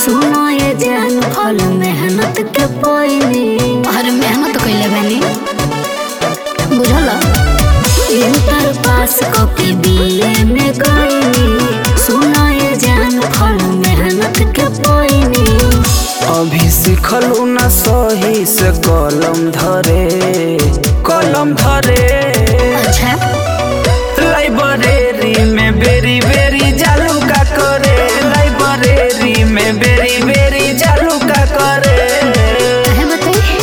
सुनो ये जान फल मेहनत के पोइनी अरे मेहनत कैले बानी बुझल इंटर पास कके बीए में गईनी सुनो ये जान फल मेहनत के पोइनी अभी सिखलू ना सही से कलम धरे कलम धरे अच्छा लाइब्रेरी में बेरी बेरी जालू का करे लाइब्रेरी में बेरी बेरी जालू का करे कहे बताई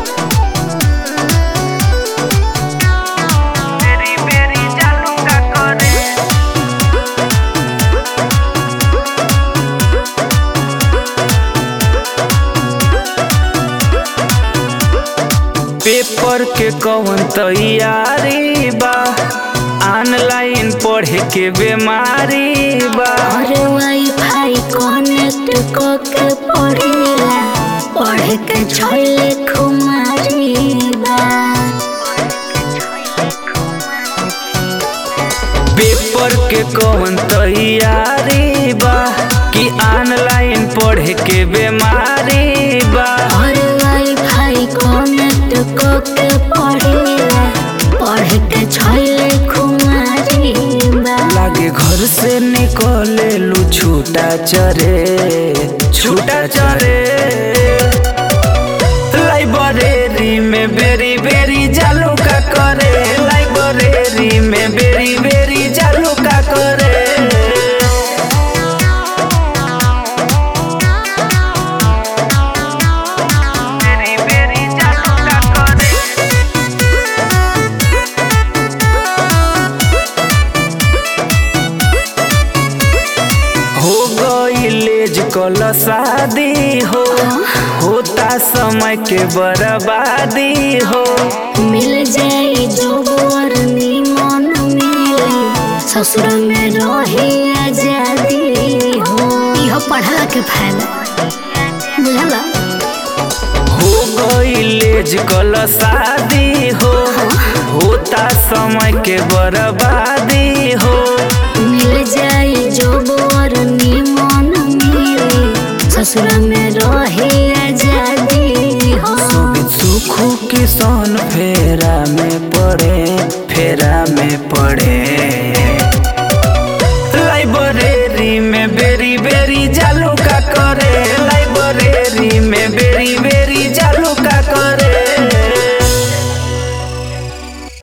बेरी बेरी जालू का करे पेपर के कौन तैयारी बा ऑनलाइन पढ़े के बीमारी बा अरे वाईफाई कनेक्ट कके पढ़ेला पढ़े के छैले खुमारी बा पेपर के कौन तैयारी बा कि ऑनलाइन पढ़े के बीमारी बा अरे वाईफाई कनेक्ट कके पढ़ेला पढ़े के छैले खुमारी बा लागे घर से निकले लू छूटा चरे छूटा चरे लाइब्रेरी में बेरी बेरी जालू का करे लाइब्रेरी में बेरी बेरी जालू का करे बेरी बेरी जालू का करे हो गई लेज कल शादी हो होता समय के बर्बादी हो मिल जाई जो वर निमन मिले ससुर में रहे आजादी हो इहो पढ़ला के फायदा बुझला हो गई लेज कल शादी हो होता समय के बर्बादी हो मिल जाई जो वर निमन मिले ससुर में रहे आजादी हो सुखू किसान फेरा में पड़े फेरा में पड़े